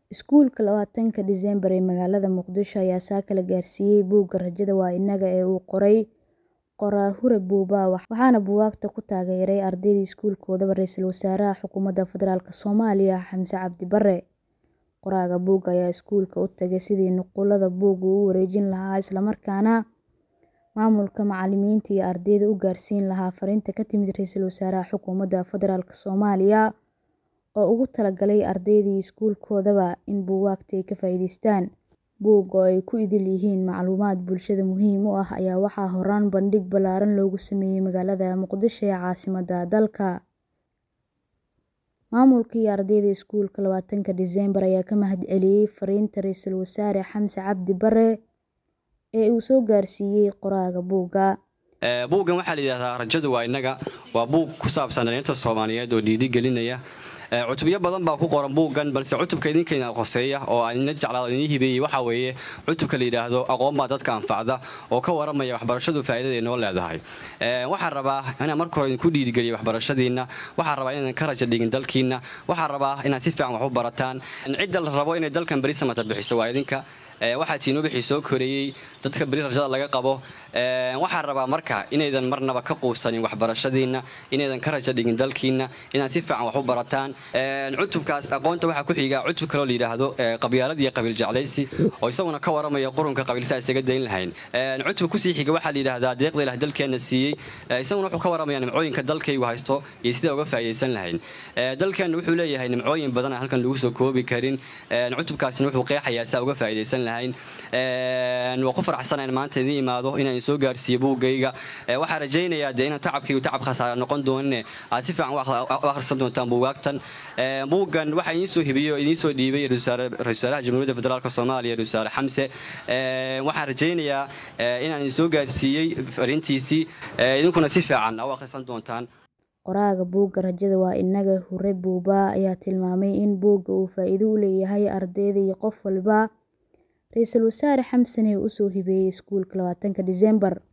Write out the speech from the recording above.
Iskuulka labatanka Diseembar ee magaalada Muqdisho ayaa saaka la gaarsiiyay buugga Rajada waa Innaga ee uu qoray Qoraa Hure Buuba waxaana buugaagta ku taageeray ardayda iskuulkoodaba Ra'iisul Wasaaraha Xukuumadda Federaalk Soomaaliya Xamse Cabdi Barre. Qoraaga buugga ayaa iskuulka u tagay sidii nuqullada buugga u wareejin lahaa isla markaana maamulka, macallimiinta iyo ardayda u gaarsiin lahaa fariinta ka timid Ra'iisul Wasaaraha Xukuumadda Federaalk Soomaaliya oo ugu talagalay ardayda iyo iskuulkoodaba in buugaagta ay ka faa'iidaystaan. Buugga oo ay ku idil yihiin macluumaad bulshada muhiim u ah ayaa waxaa horaan bandhig ballaaran loogu sameeyay magaalada Muqdisho ee caasimadda dalka. Maamulka iyo ardayda iskuulka labatanka Diseembar ayaa ka mahadceliyay fariinta Ra'iisul Wasaare Xamse Cabdi Barre ee uu soo gaarsiiyay qoraaga buugga. buuggan waxaa la yidhahdaa rajadu waa innaga waa buug ku saabsan dhalinyarta soomaaliyeed oo dhiirigelinaya cutubyo badan baa ku qoran buuggan balse cutubka idinkeena qoseeya oo aan ina jeclaado inii hibeeyey waxaa weeye cutubka la yidhaahdo aqoon baa dadka anfacda oo ka waramaya waxbarashadu faa'iidada ay noo leedahay waxaan rabaa inaan marka hore idinku dhiirigeliyo waxbarashadiinna waxaan rabaa inaadan ka raja dhigin dalkiinna waxaan rabaa inaad si fiican wax u barataan cidda la rabo inay dalkan beri samata bixiso waa idinka waxaa tiinuu bixii soo koreeyey dadka beri rajada laga qabo waxaan rabaa marka inaydan marnaba ka quusanin waxbarashadiinna inaydan ka raja dhigin dalkiinna inaad si fiican wax u barataan cutubkaas aqoonta waxaa ku xiga cutub kaloo la yidhaahdo qabyaalad iyo qabiil jeclaysi oo isaguna ka waramaya qurunka qabiilsa isaga dayn lahayn cutubka kusii xiga waxaa la yidhaahdaa deeqda ilah dalkeenna siiyey isaguna wuxuu ka waramaya nimcooyinka dalkaygu haysto iyo sidai uga faa'iidaysan lahayn dalkeenna wuxuu leeyahay nimcooyin badan aan halkan lagu soo koobi karin cutubkaasina wuxuu qeexayaa saa uga faa'iidaysan lahayn waa ku faraxsanayn maanta idiin imaado inaan soo gaarsiiyo buuggayga waxaan rajaynayaa dee inaan tacabkaygu tacab khasaara noqon doonine aad si fiican u akhrisan doontaan buugaagtan buuggan waxaa idiin soo hibiyey oo idiin soo dhiibay ra-iisul wasaaraha jamhuuriyadda federaalk soomaaliya ra-isul wasaare xamse waxaan rajaynayaa inaan idin soo gaarsiiyey fariintiisii idinkuna si fiican u akhrisan doontaan qoraaga buugga rajada waa innaga hure buuba ayaa tilmaamay in buugga uu faa'iido u leeyahay ardayda iyo qof walba ra-iisul wasaare xamsene uu usoo hibeeyey iskuulka labatanka diseembar